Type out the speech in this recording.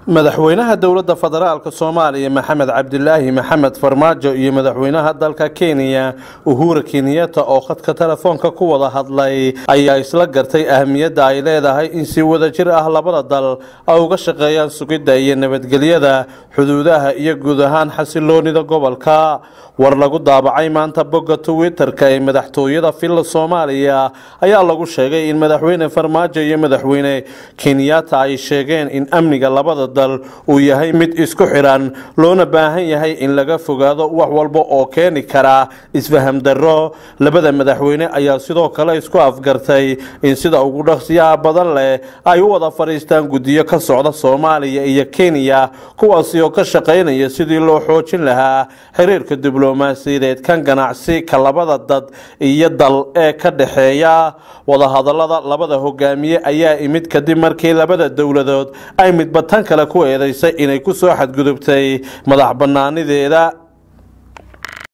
madaxweynaha dowladda federaalk soomaaliya maxamed cabdilaahi maxamed farmaajo iyo madaxweynaha dalka kenya uhura kenyatta oo khadka telefoonka ku wada hadlay ayaa isla gartay ahamiyadda ay leedahay in si wadajir ah labada dal ay uga shaqeeyaan sugidda iyo nabadgelyada xuduudaha iyo guud ahaan xasiloonida gobolka war lagu daabacay maanta bogga twitter-ka ee madaxtooyada villa soomaaliya ayaa lagu sheegay in madaxweyne farmaajo iyo madaxweyne kenyatta ay sheegeen in amniga labada dal uu yahay mid isku xiran loona baahan yahay in laga fogaado wax walba oo keeni kara isfaham darro labada madaxweyne ayaa sidoo kale isku afgartay in sida ugu dhaqsiyaha badan leh ay u wada fadhiistaan guddiyo ka socda soomaaliya iyo kenya kuwaasi oo ka shaqaynaya sidii loo xoojin lahaa xiriirka diblomaasiyadeed kan ganacsi ka labada dad iyo dal ee ka dhexeeya wadahadalada labada hogaamiye ayaa imid kadib markii labada dowladood ay midba tan kale ku eedeysay inay ku soo xadgudubtay madax bannaanideeda